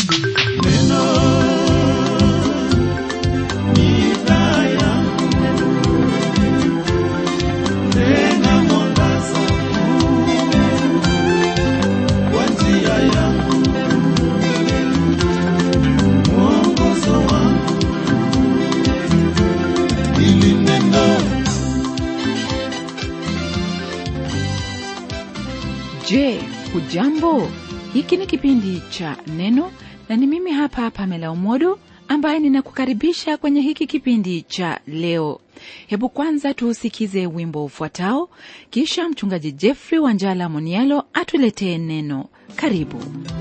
Je, hujambo? Hiki ni kipindi cha Neno na ni mimi hapa Pamela Umodo ambaye ninakukaribisha kwenye hiki kipindi cha leo. Hebu kwanza tuusikize wimbo ufuatao, kisha mchungaji Jeffrey Wanjala Monialo atuletee neno. Karibu.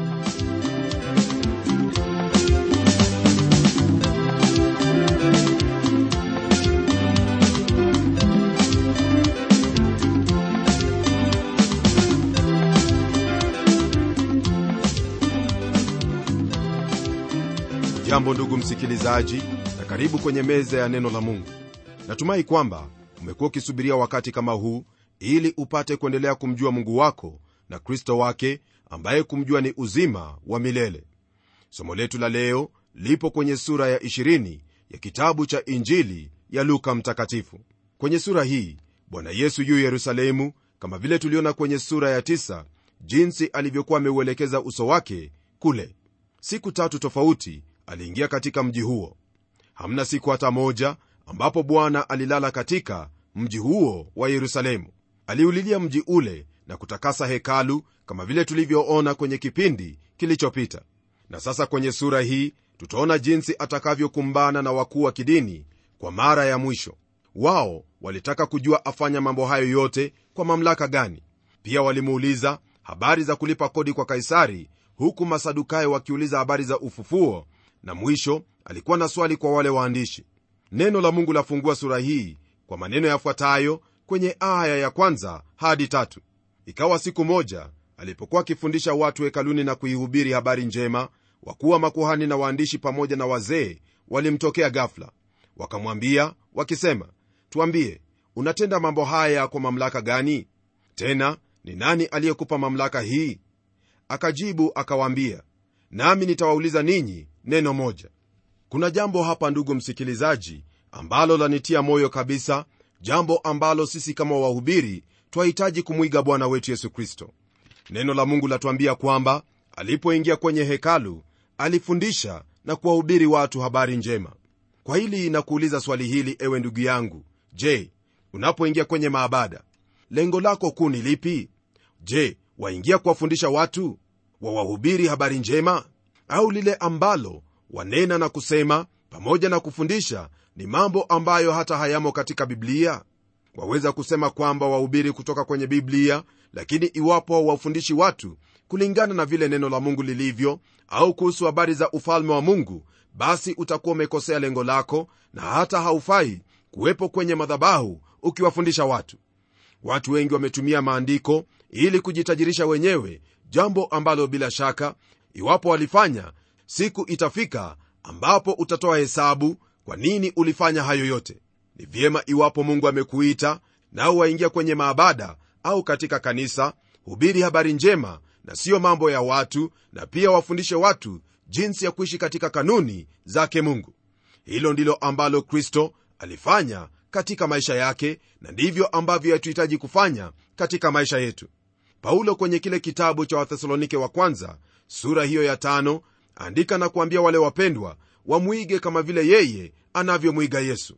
jambo ndugu msikilizaji na karibu kwenye meza ya neno la mungu natumai kwamba umekuwa ukisubiria wakati kama huu ili upate kuendelea kumjua mungu wako na kristo wake ambaye kumjua ni uzima wa milele somo letu la leo lipo kwenye sura ya 20 ya kitabu cha injili ya luka mtakatifu kwenye sura hii bwana yesu yu yerusalemu kama vile tuliona kwenye sura ya 9 jinsi alivyokuwa ameuelekeza uso wake kule siku tatu tofauti aliingia katika mji huo hamna siku hata moja ambapo bwana alilala katika mji huo wa yerusalemu aliulilia mji ule na kutakasa hekalu kama vile tulivyoona kwenye kipindi kilichopita na sasa kwenye sura hii tutaona jinsi atakavyokumbana na wakuu wa kidini kwa mara ya mwisho wao walitaka kujua afanya mambo hayo yote kwa mamlaka gani pia walimuuliza habari za kulipa kodi kwa kaisari huku masadukayo wakiuliza habari za ufufuo na mwisho alikuwa na swali kwa wale waandishi neno la mungu lafungua sura hii kwa maneno yafuatayo kwenye aya ya kwanza hadi tatu ikawa siku moja alipokuwa akifundisha watu hekaluni na kuihubiri habari njema wakuwa makuhani na waandishi pamoja na wazee walimtokea gafla wakamwambia wakisema tuambie unatenda mambo haya kwa mamlaka gani tena ni nani aliyekupa mamlaka hii akajibu akawaambia nami nitawauliza ninyi neno moja kuna jambo hapa ndugu msikilizaji ambalo lanitia moyo kabisa jambo ambalo sisi kama wahubiri twahitaji kumwiga bwana wetu yesu kristo neno la mungu latuambia kwamba alipoingia kwenye hekalu alifundisha na kuwahubiri watu habari njema kwa hili nakuuliza swali hili ewe ndugu yangu je unapoingia kwenye maabada lengo lako kuu ni lipi je waingia kuwafundisha watu wawahubiri habari njema au lile ambalo wanena na kusema pamoja na kufundisha ni mambo ambayo hata hayamo katika biblia waweza kusema kwamba wahubiri kutoka kwenye biblia lakini iwapo wafundishi watu kulingana na vile neno la mungu lilivyo au kuhusu habari za ufalme wa mungu basi utakuwa umekosea lengo lako na hata haufai kuwepo kwenye madhabahu ukiwafundisha watu watu wengi wametumia maandiko ili kujitajirisha wenyewe jambo ambalo bila shaka iwapo walifanya siku itafika ambapo utatoa hesabu kwa nini ulifanya hayo yote ni vyema iwapo mungu amekuita nao waingia kwenye maabada au katika kanisa hubiri habari njema na siyo mambo ya watu na pia wafundishe watu jinsi ya kuishi katika kanuni zake mungu hilo ndilo ambalo kristo alifanya katika maisha yake na ndivyo ambavyo yatuhitaji kufanya katika maisha yetu paulo kwenye kile kitabu cha wathesalonike wa kwanza sura hiyo ya tano andika na kuambia wale wapendwa wamwige kama vile yeye anavyomwiga yesu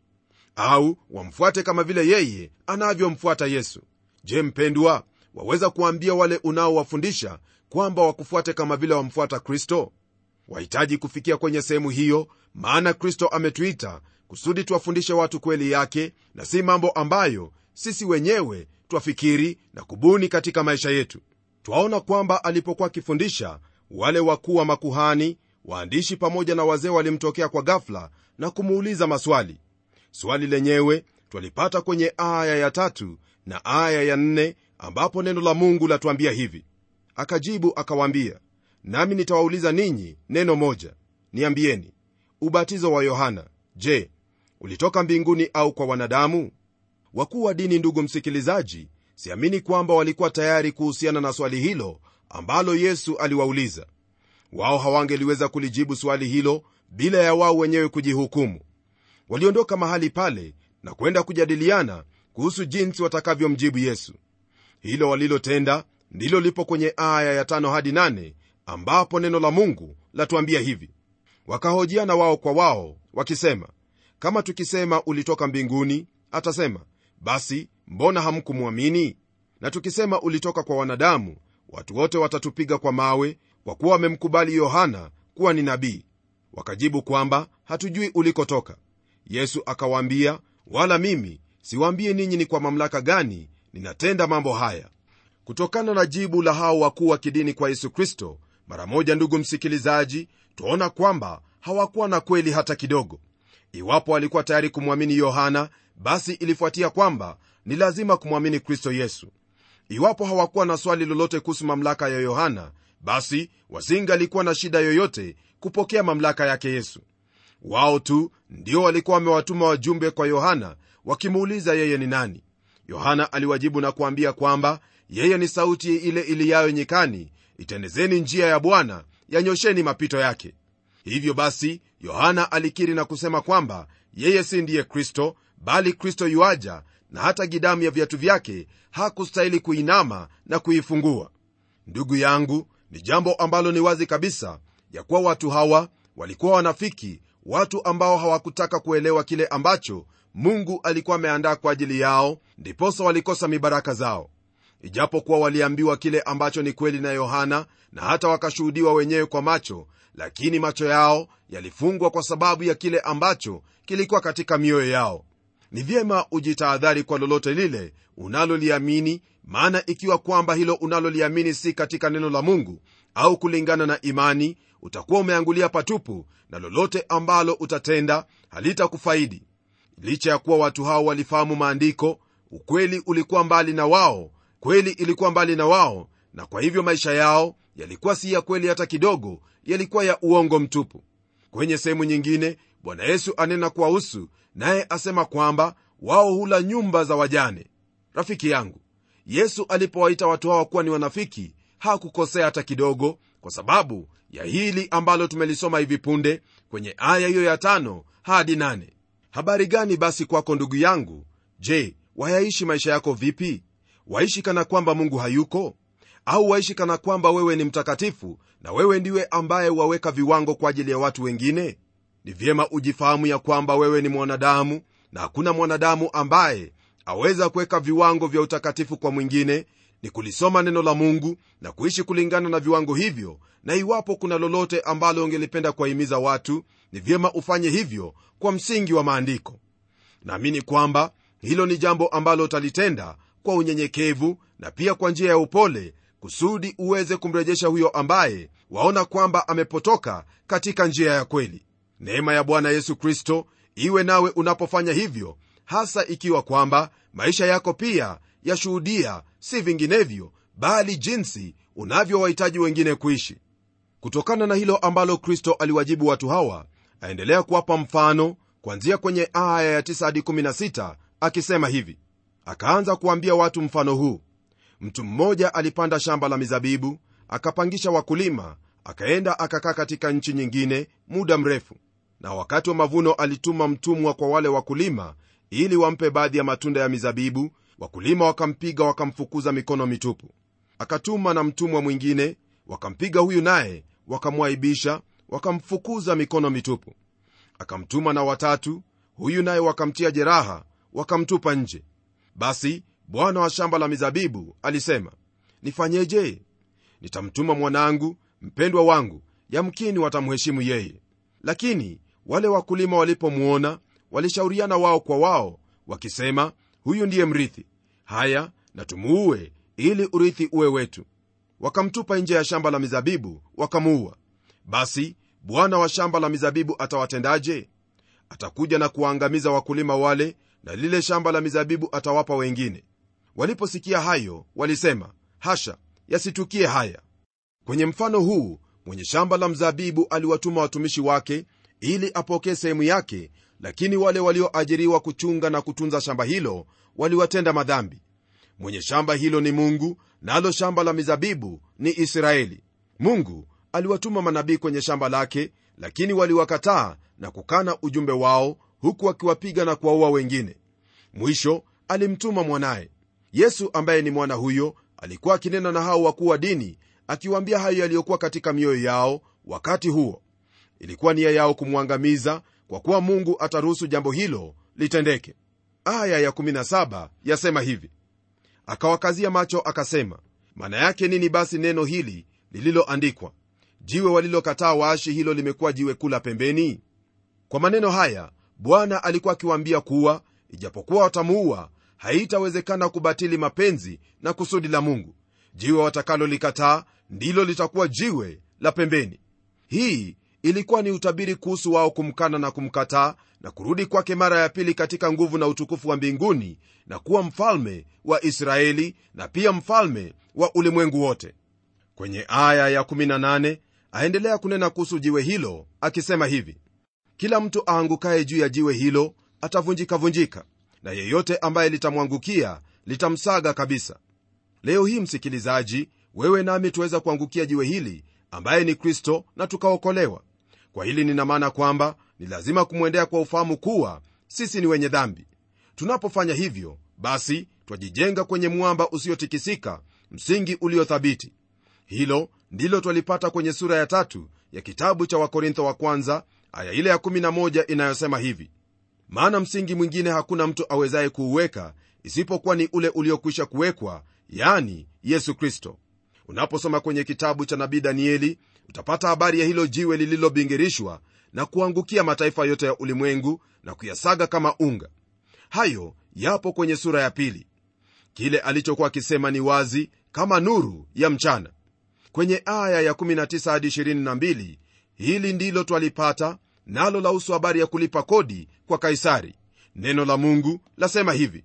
au wamfuate kama vile yeye anavyomfuata yesu je mpendwa waweza kuambia wale unaowafundisha kwamba wakufuate kama vile wamfuata kristo wahitaji kufikia kwenye sehemu hiyo maana kristo ametuita kusudi tuwafundishe watu kweli yake na si mambo ambayo sisi wenyewe twafikiri na kubuni katika maisha yetu twaona kwamba alipokuwa akifundisha wale wakuu wa makuhani waandishi pamoja na wazee walimtokea kwa gafla na kumuuliza maswali swali lenyewe twalipata kwenye aya ya tatu na aya ya nne ambapo neno la mungu latuambia hivi akajibu akawaambia nami nitawauliza ninyi neno moja niambieni ubatizo wa yohana je ulitoka mbinguni au kwa wanadamu wakuu wa dini ndugu msikilizaji siamini kwamba walikuwa tayari kuhusiana na swali hilo ambalo yesu aliwauliza wao hawangeliweza kulijibu swali hilo bila ya wao wenyewe kujihukumu waliondoka mahali pale na kwenda kujadiliana kuhusu jinsi watakavyomjibu yesu hilo walilotenda ndilo lipo kwenye aya ya tano hadi nane ambapo neno la mungu latuambia hivi wakahojiana wao kwa wao wakisema kama tukisema ulitoka mbinguni atasema basi mbona hamkumwamini na tukisema ulitoka kwa wanadamu watu wote watatupiga kwa mawe kwa kuwa wamemkubali yohana kuwa ni nabii wakajibu kwamba hatujui ulikotoka yesu akawaambia wala mimi siwaambie ninyi ni kwa mamlaka gani ninatenda mambo haya kutokana na jibu la hao wakuu wa kidini kwa yesu kristo mara moja ndugu msikilizaji twaona kwamba hawakuwa na kweli hata kidogo iwapo walikuwa tayari kumwamini yohana basi ilifuatia kwamba ni lazima kumwamini kristo yesu iwapo hawakuwa na swali lolote kuhusu mamlaka ya yohana basi wasingalikuwa na shida yoyote kupokea mamlaka yake yesu wao tu ndio walikuwa wamewatuma wajumbe kwa yohana wakimuuliza yeye ni nani yohana aliwajibu na kuambia kwamba yeye ni sauti ile iliyayo nyikani itendezeni njia ya bwana yanyosheni mapito yake hivyo basi yohana alikiri na kusema kwamba yeye si ndiye kristo bali kristo yuaja na hata gidamu ya viatu vyake hakustahili kuinama na kuifungua ndugu yangu ni jambo ambalo ni wazi kabisa ya kuwa watu hawa walikuwa wanafiki watu ambao hawakutaka kuelewa kile ambacho mungu alikuwa ameandaa kwa ajili yao ndiposa walikosa mibaraka zao ijapokuwa waliambiwa kile ambacho ni kweli na yohana na hata wakashuhudiwa wenyewe kwa macho lakini macho yao yalifungwa kwa sababu ya kile ambacho kilikuwa katika mioyo yao ni vyema ujitahadhari kwa lolote lile unaloliamini maana ikiwa kwamba hilo unaloliamini si katika neno la mungu au kulingana na imani utakuwa umeangulia patupu na lolote ambalo utatenda halitakufaidi licha ya kuwa watu hao walifahamu maandiko ukweli ulikuwa mbali na wao kweli ilikuwa mbali na wao na kwa hivyo maisha yao yalikuwa si ya kweli hata kidogo yalikuwa ya uongo mtupu kwenye sehemu nyingine bwana yesu anena kuwahusu naye asema kwamba wao hula nyumba za wajane rafiki yangu yesu alipowaita watu hawa kuwa ni wanafiki hakukosea hata kidogo kwa sababu ya hili ambalo tumelisoma hivi punde kwenye aya hiyo ya tano hadi nane habari gani basi kwako ndugu yangu je wayaishi maisha yako vipi waishi kana kwamba mungu hayuko au waishi kana kwamba wewe ni mtakatifu na wewe ndiwe ambaye waweka viwango kwa ajili ya watu wengine ni vyema ujifahamu ya kwamba wewe ni mwanadamu na hakuna mwanadamu ambaye aweza kuweka viwango vya utakatifu kwa mwingine ni kulisoma neno la mungu na kuishi kulingana na viwango hivyo na iwapo kuna lolote ambalo ungelipenda kuwahimiza watu ni vyema ufanye hivyo kwa msingi wa maandiko naamini kwamba hilo ni jambo ambalo utalitenda kwa unyenyekevu na pia kwa njia ya upole kusudi uweze kumrejesha huyo ambaye waona kwamba amepotoka katika njia ya kweli neema ya bwana yesu kristo iwe nawe unapofanya hivyo hasa ikiwa kwamba maisha yako pia yashuhudia si vinginevyo bali jinsi unavyowahitaji wengine kuishi kutokana na hilo ambalo kristo aliwajibu watu hawa aendelea kuwapa mfano kuanzia kwenye aya ya 9 hadi 16 akisema hivi akaanza kuambia watu mfano huu mtu mmoja alipanda shamba la mizabibu akapangisha wakulima akaenda akakaa katika nchi nyingine muda mrefu na wakati wa mavuno alituma mtumwa kwa wale wakulima ili wampe baadhi ya matunda ya mizabibu wakulima wakampiga wakamfukuza mikono mitupu akatuma na mtumwa mwingine wakampiga huyu naye wakamwaibisha wakamfukuza mikono mitupu akamtuma na watatu huyu naye wakamtia jeraha wakamtupa nje basi bwana wa shamba la mizabibu alisema nifanyeje nitamtuma mwanangu mpendwa wangu yamkini watamheshimu yeye lakini wale wakulima walipomwona walishauriana wao kwa wao wakisema huyu ndiye mrithi haya na tumuue ili urithi uwe wetu wakamtupa nje ya shamba la mizabibu wakamuua basi bwana wa shamba la mizabibu atawatendaje atakuja na kuwaangamiza wakulima wale na lile shamba la mizabibu atawapa wengine waliposikia hayo walisema hasha yasitukie haya kwenye mfano huu mwenye shamba la mzabibu aliwatuma watumishi wake ili apokee sehemu yake lakini wale walioajiriwa kuchunga na kutunza shamba hilo waliwatenda madhambi mwenye shamba hilo ni mungu nalo na shamba la mizabibu ni israeli mungu aliwatuma manabii kwenye shamba lake lakini waliwakataa na kukana ujumbe wao huku wakiwapiga na kuwaua wengine mwisho alimtuma mwanaye yesu ambaye ni mwana huyo alikuwa akinena na hao wakuu wa dini akiwaambia hayo yaliyokuwa katika mioyo yao wakati huo ilikuwa nia yao kumwangamiza kwa kuwa mungu ataruhusu jambo hilo litendeke aya ya17 yasema hivi akawakazia macho akasema maana yake nini basi neno hili lililoandikwa jiwe walilokataa waashi hilo limekuwa jiwe kula pembeni kwa maneno haya bwana alikuwa akiwaambia kuwa ijapokuwa watamuua haitawezekana kubatili mapenzi na kusudi la mungu jiwe watakalolikataa ndilo litakuwa jiwe la pembeni hii ilikuwa ni utabiri kuhusu wao kumkana na kumkataa na kurudi kwake mara ya pili katika nguvu na utukufu wa mbinguni na kuwa mfalme wa israeli na pia mfalme wa ulimwengu wote kwenye aya ya18 aendelea kunena kuhusu jiwe hilo akisema hivi kila mtu aangukaye juu ya jiwe hilo atavunjikavunjika na yeyote ambaye litamwangukia litamsaga kabisa leo hii msikilizaji wewe nami tuweza kuangukia jiwe hili ambaye ni kristo na tukaokolewa kwa hili nina maana kwamba ni lazima kumwendea kwa ufahamu kuwa sisi ni wenye dhambi tunapofanya hivyo basi twajijenga kwenye mwamba usiotikisika msingi uliothabiti hilo ndilo twalipata kwenye sura ya tatu ya kitabu cha wakorintho wa kwanza aya ile ya 11 inayosema hivi maana msingi mwingine hakuna mtu awezaye kuuweka isipokuwa ni ule uliokwisha kuwekwa yani yesu kristo unaposoma kwenye kitabu cha nabii danieli utapata habari ya hilo jiwe lililobingirishwa na kuangukia mataifa yote ya ulimwengu na kuyasaga kama unga hayo yapo kwenye sura ya pili kile alichokuwa akisema ni wazi kama nuru ya mchana kwenye aya ya 19 hadi 22 hili ndilo twalipata nalo lahusu habari ya kulipa kodi kwa kaisari neno la mungu lasema hivi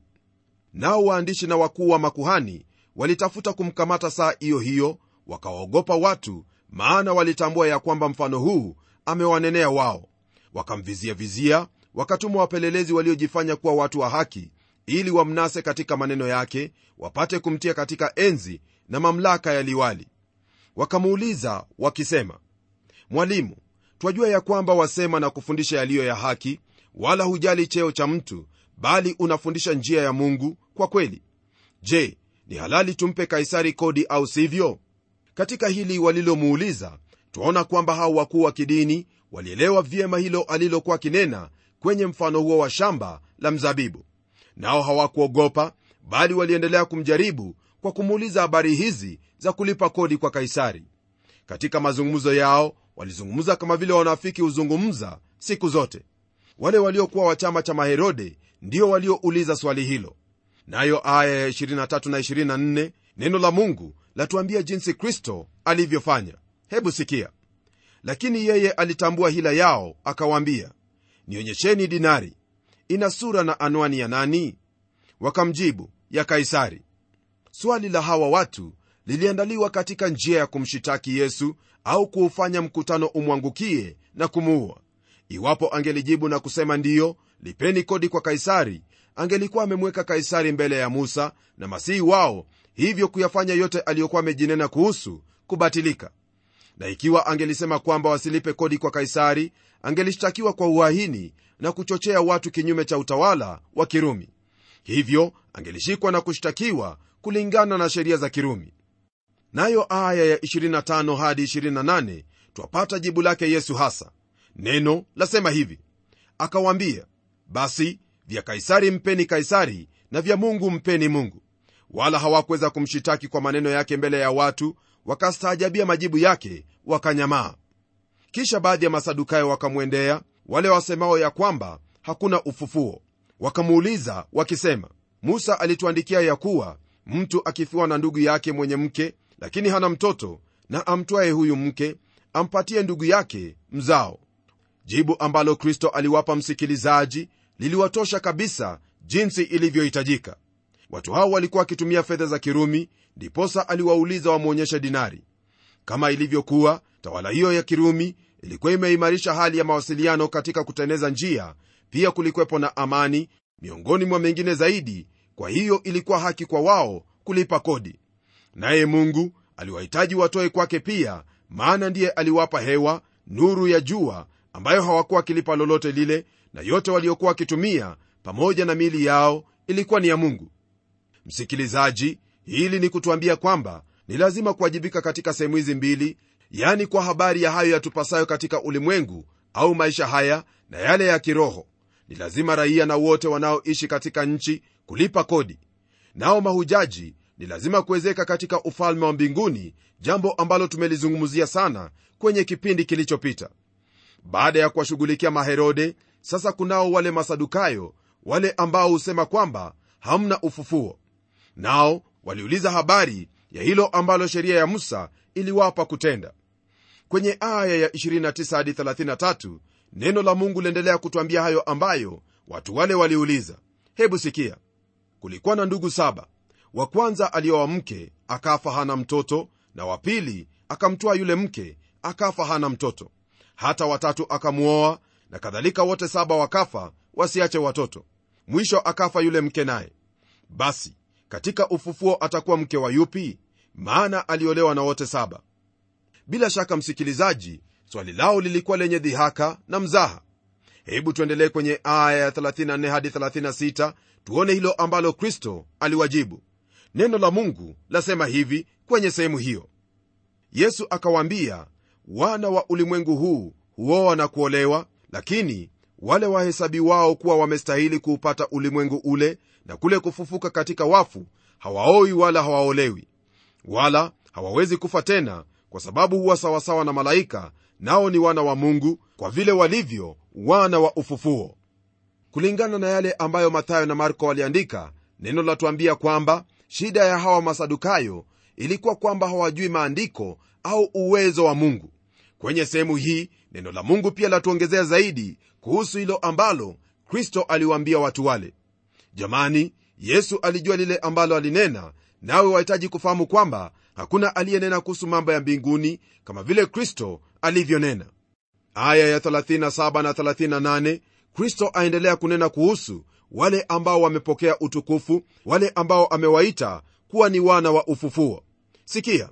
nao waandishi na wakuu wa makuhani walitafuta kumkamata saa hiyo hiyo wakawaogopa watu maana walitambua ya kwamba mfano huu amewanenea wao wakamviziavizia wakatuma wapelelezi waliojifanya kuwa watu wa haki ili wamnase katika maneno yake wapate kumtia katika enzi na mamlaka ya liwali wakamuuliza wakisema mwalimu twajua ya kwamba wasema na kufundisha yaliyo ya haki wala hujali cheo cha mtu bali unafundisha njia ya mungu kwa kweli je ni halali tumpe kaisari kodi au sivyo katika hili walilomuuliza twaona kwamba hao wakuu wa kidini walielewa vyema hilo alilokuwa kinena kwenye mfano huo wa shamba la mzabibu nao hawakuogopa bali waliendelea kumjaribu kwa kumuuliza habari hizi za kulipa kodi kwa kaisari katika mazungumzo yao walizungumza kama vile wanafiki huzungumza siku zote wale waliokuwa wa chama cha maherode ndio waliouliza swali hilo nayo aya ya 23 na 24 neno la mungu latuambia jinsi kristo alivyofanya hebu sikia lakini yeye alitambua hila yao akawaambia nionyesheni dinari ina sura na anwani ya nani wakamjibu ya kaisari swali la hawa watu liliandaliwa katika njia ya kumshitaki yesu au kuufanya mkutano umwangukie na kumuua iwapo angelijibu na kusema ndiyo lipeni kodi kwa kaisari angelikuwa amemweka kaisari mbele ya musa na masihi wao hivyo kuyafanya yote aliyokuwa amejinena kuhusu kubatilika na ikiwa angelisema kwamba wasilipe kodi kwa kaisari angelishtakiwa kwa uhaini na kuchochea watu kinyume cha utawala wa kirumi hivyo angelishikwa na kushtakiwa kulingana na sheria za kirumi nayo aya ya 25 hadi 28 twapata jibu lake yesu hasa neno lasema hivi akawaambia basi vya kaisari mpeni kaisari na vya mungu mpeni mungu wala hawakuweza kumshitaki kwa maneno yake mbele ya watu wakastaajabia majibu yake wakanyamaa kisha baadhi ya masadukayo wakamwendea wale wasemao ya kwamba hakuna ufufuo wakamuuliza wakisema musa alituandikia ya kuwa mtu akifiwa na ndugu yake mwenye mke lakini hana mtoto na amtwaye huyu mke ampatie ndugu yake mzao jibu ambalo kristo aliwapa msikilizaji liliwatosha kabisa jinsi ilivyohitajika watu hao walikuwa wakitumia fedha za kirumi ndiposa aliwauliza wamwonyeshe dinari kama ilivyokuwa tawala hiyo ya kirumi ilikuwa imeimarisha hali ya mawasiliano katika kuteneza njia pia kulikwepo na amani miongoni mwa mengine zaidi kwa hiyo ilikuwa haki kwa wao kulipa kodi naye mungu aliwahitaji watoe kwake pia maana ndiye aliwapa hewa nuru ya jua ambayo hawakuwa wakilipa lolote lile na yote waliokuwa wakitumia pamoja na miili yao ilikuwa ni ya mungu msikilizaji hili ni kutuambia kwamba ni lazima kuwajibika katika sehemu hizi mbili yani kwa habari ya hayo yatupasayo katika ulimwengu au maisha haya na yale ya kiroho ni lazima raia na wote wanaoishi katika nchi kulipa kodi nao mahujaji ni lazima kuwezeka katika ufalme wa mbinguni jambo ambalo tumelizungumzia sana kwenye kipindi kilichopita baada ya kuwashughulikia maherode sasa kunao wale masadukayo wale ambao husema kwamba hamna ufufuo nao waliuliza habari ya hilo ambalo sheria ya musa iliwapa kutenda kwenye aya ya 29 hadi 33 neno la mungu liendelea kutwambia hayo ambayo watu wale waliuliza hebu sikia kulikuwa na ndugu saba wa kwanza aliowa mke akafa hana mtoto na wa pili akamtwaa yule mke akafa hana mtoto hata watatu akamwoa na kadhalika wote saba wakafa wasiache watoto mwisho akafa yule mke naye basi katika ufufuo atakuwa mke wa yupi maana aliolewa na wote saba bila shaka msikilizaji swali lao lilikuwa lenye dhihaka na mzaha hebu tuendelee kwenye aya ya 34 hadi 36 tuone hilo ambalo kristo aliwajibu neno la mungu lasema hivi kwenye sehemu hiyo yesu akawaambia wana wa ulimwengu huu huoa na kuolewa lakini wale wahesabi wao kuwa wamestahili kuupata ulimwengu ule na kule kufufuka katika wafu hawaoi wala hawaolewi wala hawawezi kufa tena kwa sababu huwa sawasawa na malaika nao ni wana wa mungu kwa vile walivyo wana wa ufufuo kulingana na yale ambayo mathayo na marko waliandika neno latuambia kwamba shida ya hawa masadukayo ilikuwa kwamba hawajui maandiko au uwezo wa mungu kwenye sehemu hii neno la mungu pia latuongezea zaidi kuhusu hilo ambalo kristo aliwaambia watu wale jamani yesu alijua lile ambalo alinena nawe wahitaji kufahamu kwamba hakuna aliyenena kuhusu mambo ya mbinguni kama vile kristo alivyonena aya ya 37 na 38 kristo aendelea kunena kuhusu wale ambao wamepokea utukufu wale ambao amewaita kuwa ni wana wa ufufuo sikia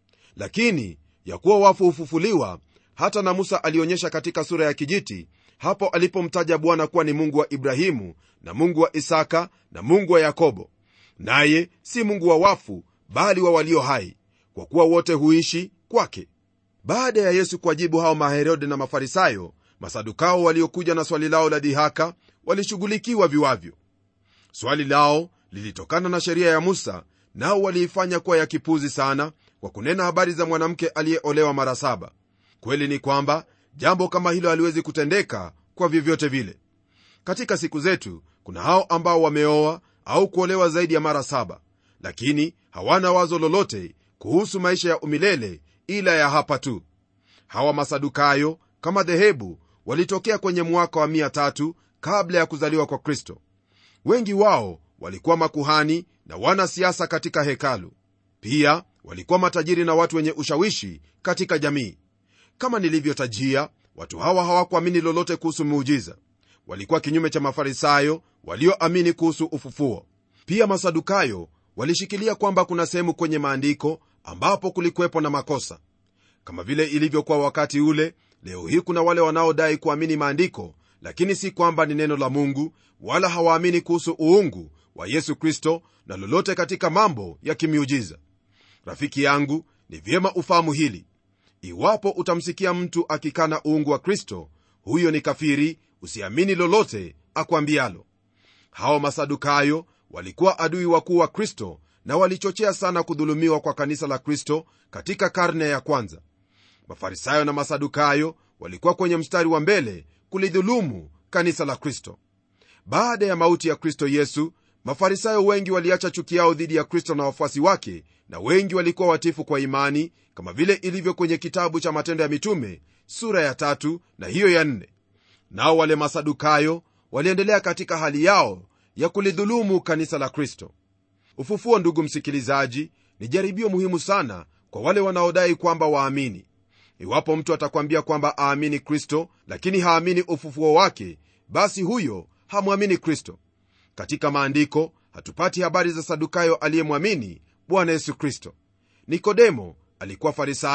lakini ya kuwa wafu hufufuliwa hata na musa alionyesha katika sura ya kijiti hapo alipomtaja bwana kuwa ni mungu wa ibrahimu na mungu wa isaka na mungu wa yakobo naye si mungu wa wafu bali wa walio hai kwa kuwa wote huishi kwake baada ya yesu kuwajibu hao maherode na mafarisayo masadukao waliokuja na swali lao la dhihaka walishughulikiwa viwavyo swali lao lilitokana na sheria ya musa nao waliifanya kuwa ya kipuzi sana kwa kunena habari za mwanamke aliyeolewa mara saba kweli ni kwamba jambo kama hilo haliwezi kutendeka kwa vyovyote vile katika siku zetu kuna hao ambao wameoa au kuolewa zaidi ya mara saba lakini hawana wazo lolote kuhusu maisha ya umilele ila ya hapa tu hawa masadukayo kama dhehebu walitokea kwenye mwaka wa 3 kabla ya kuzaliwa kwa kristo wengi wao walikuwa makuhani na wanasiasa katika hekalu pia walikuwa matajiri na watu wenye ushawishi katika jamii kama nilivyotajia watu hawa hawakuamini lolote kuhusu muujiza walikuwa kinyume cha mafarisayo walioamini kuhusu ufufuo pia masadukayo walishikilia kwamba kuna sehemu kwenye maandiko ambapo kulikuwepo na makosa kama vile ilivyokuwa wakati ule leo hii kuna wale wanaodai kuamini maandiko lakini si kwamba ni neno la mungu wala hawaamini kuhusu uungu wa yesu kristo na lolote katika mambo ya kimiujiza rafiki yangu ni vyema ufahamu hili iwapo utamsikia mtu akikana uungu wa kristo huyo ni kafiri usiamini lolote akwambialo hao masadukayo walikuwa adui wakuu wa kristo na walichochea sana kudhulumiwa kwa kanisa la kristo katika karne ya kwanza mafarisayo na masadukayo walikuwa kwenye mstari wa mbele kulidhulumu kanisa la kristo baada ya mauti ya kristo yesu mafarisayo wengi waliacha chuki yao dhidi ya kristo na wafuasi wake na wengi walikuwa watifu kwa imani kama vile ilivyo kwenye kitabu cha matendo ya mitume sura ya tatu na hiyo ya nne nao wale masadukayo waliendelea katika hali yao ya kulidhulumu kanisa la kristo ufufuo ndugu msikilizaji ni jaribio muhimu sana kwa wale wanaodai kwamba waamini iwapo mtu atakwambia kwamba aamini kristo lakini haamini ufufuo wake basi huyo hamwamini kristo katika maandiko hatupati habari za sadukayo aliyemwamini bwana yesu kristo nikodemo alikuwa farisayo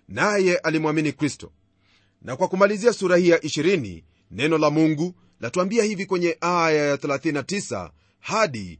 naye alimwamini kristo na kwa kumalizia sura hii ya 20 neno la mungu latuambia hivi kwenye aya ya 39 hadi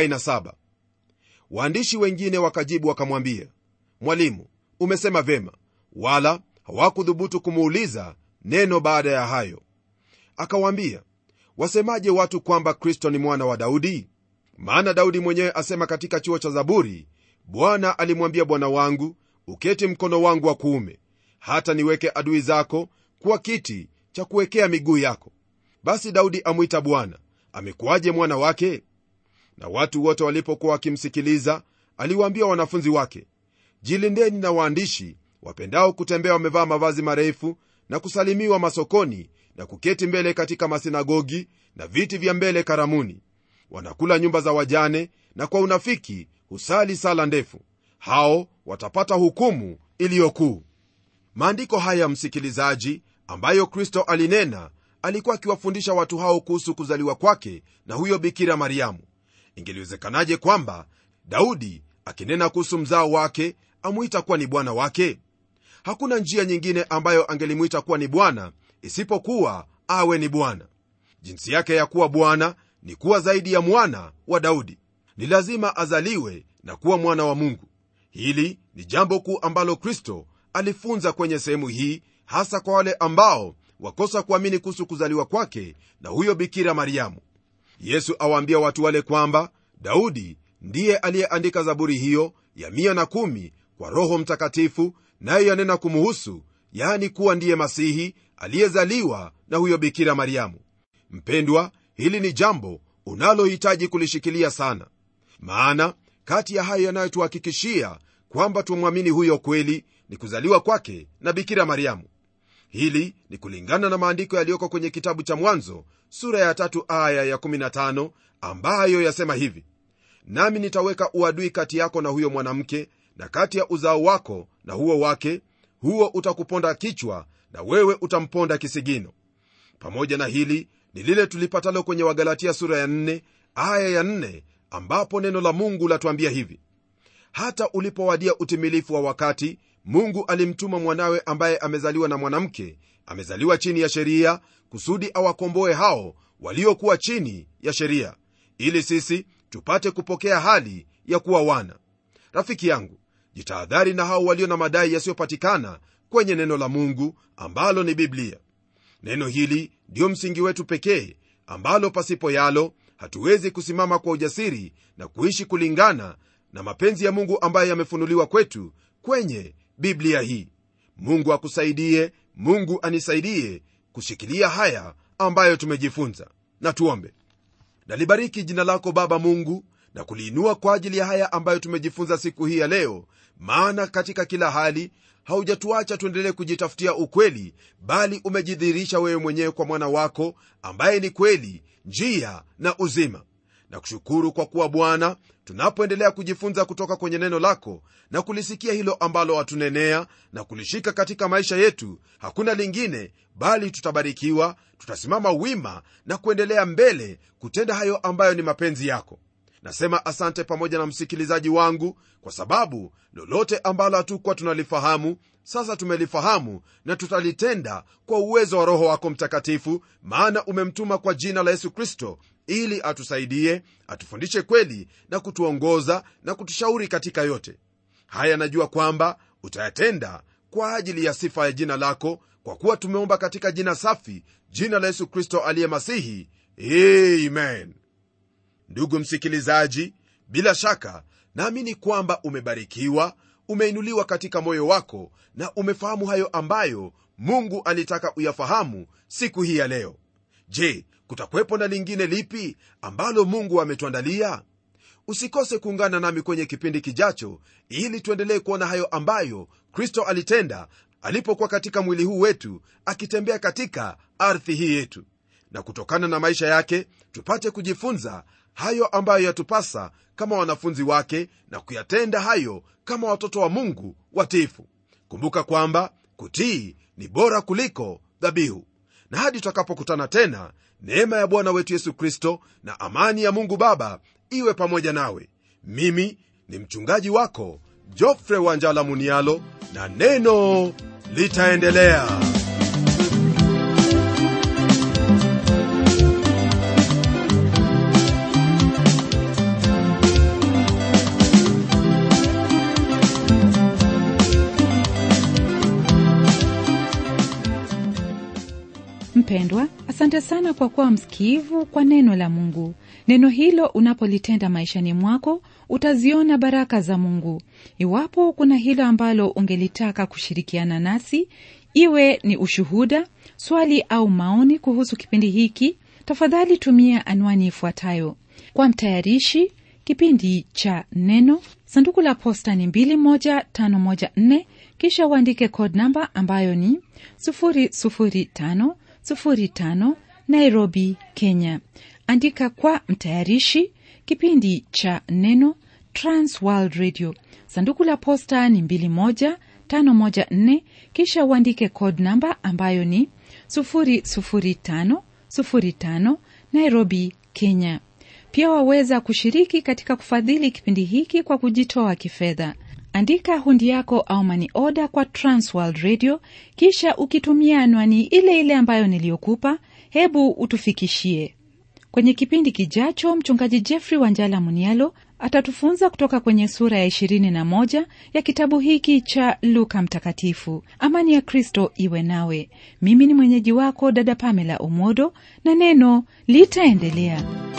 47 waandishi wengine wakajibu wakamwambia mwalimu umesema vema wala hawakudhubutu kumuuliza neno baada ya hayo akawaambia wasemaje watu kwamba kristo ni mwana wa daudi maana daudi mwenyewe asema katika chuo cha zaburi bwana alimwambia bwana wangu uketi mkono wangu wa kuume hata niweke adui zako kuwa kiti cha kuwekea miguu yako basi daudi amwita bwana amekuwaje mwana wake na watu wote walipokuwa wakimsikiliza aliwaambia wanafunzi wake jilindeni na waandishi wapendao kutembea wamevaa mavazi marefu na kusalimiwa masokoni na kuketi mbele katika masinagogi na viti vya mbele karamuni wanakula nyumba za wajane na kwa unafiki husali sala ndefu hao watapata hukumu iliyokuu maandiko haya msikilizaji ambayo kristo alinena alikuwa akiwafundisha watu hao kuhusu kuzaliwa kwake na huyo bikira mariamu ingeliwezekanaje kwamba daudi akinena kuhusu mzao wake amwita kuwa ni bwana wake hakuna njia nyingine ambayo angelimwita kuwa ni bwana isipokuwa awe ni bwana jinsi yake ya kuwa bwana ni kuwa zaidi ya mwana wa daudi ni lazima azaliwe na kuwa mwana wa mungu hili ni jambo kuu ambalo kristo alifunza kwenye sehemu hii hasa kwa wale ambao wakosa kuamini kuhusu kuzaliwa kwake na huyo bikira mariamu yesu awaambia watu wale kwamba daudi ndiye aliyeandika zaburi hiyo ya 110 kwa roho mtakatifu nayo yanena kumuhusu yaani kuwa ndiye masihi aliyezaliwa na huyo bikira mariamu mpendwa hili ni jambo unalohitaji kulishikilia sana maana kati ya hayo yanayotuhakikishia kwamba tumwamini huyo kweli ni kuzaliwa kwake na bikira mariamu hili ni kulingana na maandiko yaliyoko kwenye kitabu cha mwanzo sura ya tatu aya ya15 ambayo yasema hivi nami nitaweka uadui kati yako na huyo mwanamke na kati ya uzao wako na huo wake huo utakuponda kichwa na wewe utamponda kisigino pamoja na hili ni lile tulipatalo kwenye wagalatia sura ya 4 aya ya 4 ambapo neno la mungu latuambia hivi hata ulipowadia utimilifu wa wakati mungu alimtuma mwanawe ambaye amezaliwa na mwanamke amezaliwa chini ya sheria kusudi awakomboe hao waliokuwa chini ya sheria ili sisi tupate kupokea hali ya kuwa wana rafiki yangu jitahadhari na hao walio na madai yasiyopatikana kwenye neno la mungu ambalo ni biblia neno hili ndiyo msingi wetu pekee ambalo pasipo yalo hatuwezi kusimama kwa ujasiri na kuishi kulingana na mapenzi ya mungu ambayo yamefunuliwa kwetu kwenye biblia hii mungu akusaidie mungu anisaidie kushikilia haya ambayo tumejifunza na tuombe nalibariki jina lako baba mungu na kuliinua kwa ajili ya haya ambayo tumejifunza siku hii ya leo maana katika kila hali haujatuacha tuendelee kujitafutia ukweli bali umejidhihirisha wewe mwenyewe kwa mwana wako ambaye ni kweli njia na uzima na kushukuru kwa kuwa bwana tunapoendelea kujifunza kutoka kwenye neno lako na kulisikia hilo ambalo watunenea na kulishika katika maisha yetu hakuna lingine bali tutabarikiwa tutasimama wima na kuendelea mbele kutenda hayo ambayo ni mapenzi yako nasema asante pamoja na msikilizaji wangu kwa sababu lolote ambalo hatukuwa tunalifahamu sasa tumelifahamu na tutalitenda kwa uwezo wa roho wako mtakatifu maana umemtuma kwa jina la yesu kristo ili atusaidie atufundishe kweli na kutuongoza na kutushauri katika yote haya najua kwamba utayatenda kwa ajili ya sifa ya jina lako kwa kuwa tumeomba katika jina safi jina la yesu kristo aliye masihi amen ndugu msikilizaji bila shaka naamini kwamba umebarikiwa umeinuliwa katika moyo wako na umefahamu hayo ambayo mungu alitaka uyafahamu siku hii ya leo je kutakuwepo na lingine lipi ambalo mungu ametuandalia usikose kuungana nami kwenye kipindi kijacho ili tuendelee kuona hayo ambayo kristo alitenda alipokuwa katika mwili huu wetu akitembea katika ardhi hii yetu na kutokana na maisha yake tupate kujifunza hayo ambayo yatupasa kama wanafunzi wake na kuyatenda hayo kama watoto wa mungu watifu kumbuka kwamba kutii ni bora kuliko dhabihu na hadi tutakapokutana tena neema ya bwana wetu yesu kristo na amani ya mungu baba iwe pamoja nawe mimi ni mchungaji wako jofre wanjala munialo na neno litaendelea mpendwa asante sana kwa kuwa msikivu kwa neno la mungu neno hilo unapolitenda maishani mwako utaziona baraka za mungu iwapo kuna hilo ambalo ungelitaka kushirikiana nasi iwe ni ushuhuda swali au maoni kuhusu kipindi hiki tafadhali tumia anwani ifuatayo kwa mtayarishi kipindi cha neno sanduku la posta ni 21514 kisha uandike code namba ambayo ni 00505 nairobi kenya andika kwa mtayarishi kipindi cha neno transworld radio sanduku la posta ni 21514 kisha uandike code namba ambayo ni 00505 nairobi kenya pia waweza kushiriki katika kufadhili kipindi hiki kwa kujitoa kifedha andika hundi yako au mani oda kwa transworld radio kisha ukitumia anwani ile ile ambayo niliyokupa hebu utufikishie kwenye kipindi kijacho mchungaji jeffrey wanjala munialo atatufunza kutoka kwenye sura ya 21 ya kitabu hiki cha luka mtakatifu amani ya kristo iwe nawe mimi ni mwenyeji wako dada pamela omodo na neno litaendelea